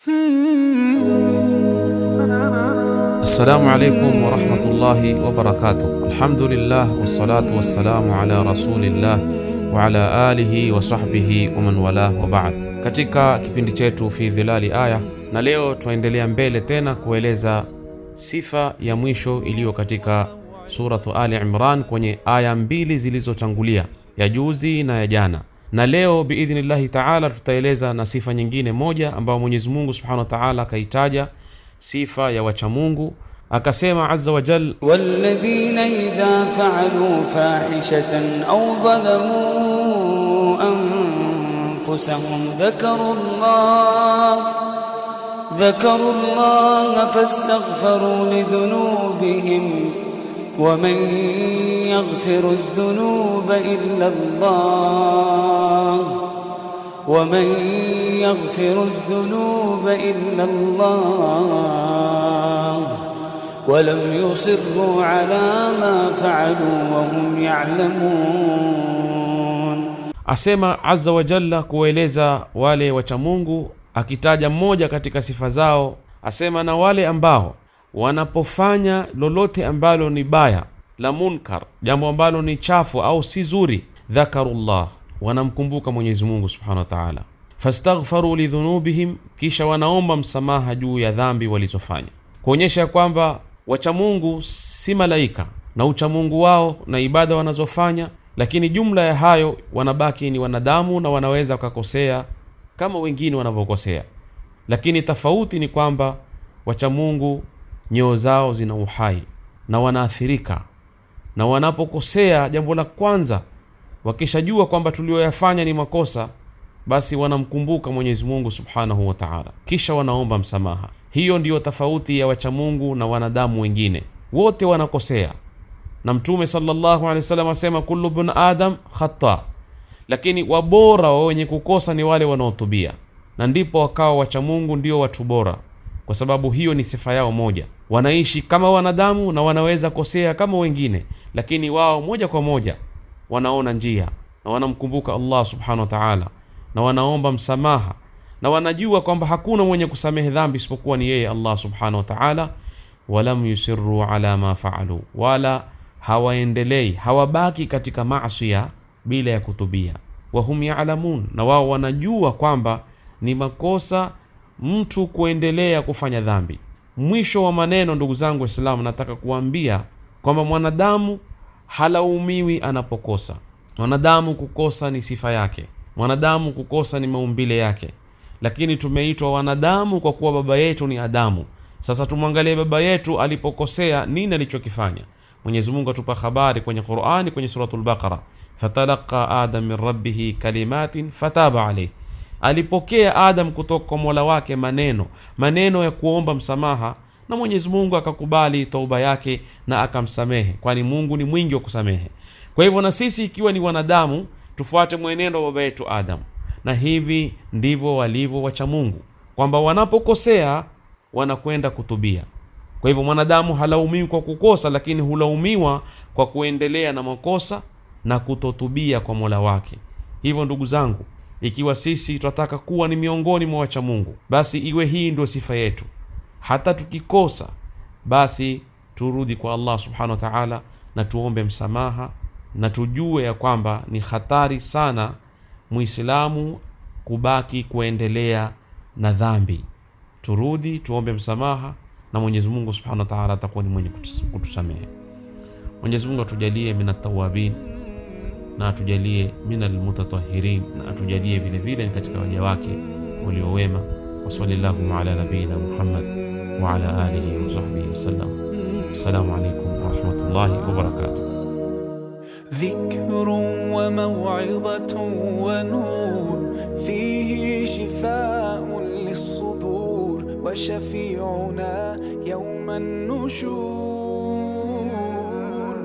Assalamu alaikum warahmatullahi wabarakatuh. Alhamdulillah wassalatu wassalamu ala rasulillah wa ala alihi wa sahbihi wa man walah wa ba'd. Katika kipindi chetu fi dhilali aya, na leo tunaendelea mbele tena kueleza sifa ya mwisho iliyo katika suratu Ali Imran kwenye aya mbili zilizotangulia, ya juzi na ya jana. Na leo biidhnillahi taala tutaeleza na sifa nyingine moja ambayo Mwenyezi Mungu subhanahu wa taala akaitaja sifa ya wachamungu akasema azza wa jal والذين إذا فعلوا فاحشة أو ظلموا أنفسهم ذكروا الله ذكروا الله فاستغفروا لذنوبهم ومن يغفر الذنوب إلا الله ومن يغفر الذنوب إلا الله ولم يصروا على ما فعلوا وهم يعلمون asema azza wa jalla kueleza wale wachamungu akitaja mmoja katika sifa zao asema na wale ambao wanapofanya lolote ambalo ni baya la munkar jambo ambalo ni chafu au si zuri dhakarullah wanamkumbuka mwenyezi mungu subhanahu wa taala fastaghfaru lidhunubihim kisha wanaomba msamaha juu ya dhambi walizofanya kuonyesha kwamba wachamungu si malaika na uchamungu wao na ibada wanazofanya lakini jumla ya hayo wanabaki ni wanadamu na wanaweza wakakosea kama wengine wanavyokosea lakini tofauti ni kwamba wachamungu nyoo zao zina uhai na wanaathirika na wanapokosea jambo la kwanza wakishajua kwamba tulioyafanya ni makosa basi wanamkumbuka mwenyezi mungu subhanahu wa taala kisha wanaomba msamaha hiyo ndiyo tofauti ya wachamungu na wanadamu wengine wote wanakosea na mtume sallallahu alaihi wasallam asema kullu bn adam khata lakini wabora wa wenye kukosa ni wale wanaotubia na ndipo wakawa wachamungu ndio watu bora kwa sababu hiyo ni sifa yao moja wanaishi kama wanadamu na wanaweza kosea kama wengine lakini wao moja kwa moja wanaona njia na wanamkumbuka allah subhanahu wa taala na wanaomba msamaha na wanajua kwamba hakuna mwenye kusamehe dhambi isipokuwa ni yeye allah subhanahu wa taala walam yusiru ala ma faalu wala hawaendelei hawabaki katika masia bila ya kutubia wahum yalamun na wao wanajua kwamba ni makosa mtu kuendelea kufanya dhambi mwisho wa maneno ndugu zangu waislamu nataka kuambia kwamba mwanadamu halaumiwi anapokosa mwanadamu kukosa ni sifa yake mwanadamu kukosa ni maumbile yake lakini tumeitwa wanadamu kwa kuwa baba yetu ni adamu sasa tumwangalie baba yetu alipokosea nini alichokifanya mwenyezi mungu atupa habari kwenye qurani kwenye suratul baqara fatalaqa adam min rabbihi kalimatin fataba alayhi alipokea adam kutoka kwa mola wake maneno maneno ya kuomba msamaha na mwenyezi mungu akakubali tauba yake na akamsamehe kwani mungu ni mwingi wa kusamehe kwa hivyo na sisi ikiwa ni wanadamu tufuate mwenendo wa baba yetu adam na hivi ndivyo walivyo wacha mungu kwamba wanapokosea wanakwenda kutubia kwa hivyo mwanadamu halaumiwi kwa kukosa lakini hulaumiwa kwa kuendelea na makosa na kutotubia kwa mola wake hivyo ndugu zangu ikiwa sisi tunataka kuwa ni miongoni mwa wacha mungu basi iwe hii ndio sifa yetu hata tukikosa basi turudi kwa allah subhanahu wa taala na tuombe msamaha na tujue ya kwamba ni hatari sana muislamu kubaki kuendelea na dhambi turudi tuombe msamaha na mwenyezi mungu subhanahu wa taala atakuwa ni mwenye kutus- kutusamehe mwenyezi mungu atujalie min atawabin na atujalie min almutatahirin na atujalie vile vile ni katika waja wake waliowema wasalillahum ala nabiyina muhammad wa ala alihi wa sahbihi wasallam assalamu alaikum warahmatullahi wabarakatuh ذكر وموعظة ونور فيه شفاء للصدور وشفيعنا يوم النشور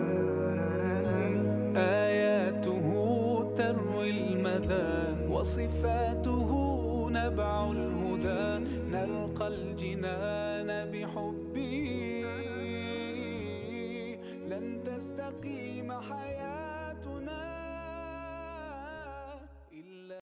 آياته تروي المدى وصفاته نبع الهدى نلقى الجنان بحبه لن تستقيم حياه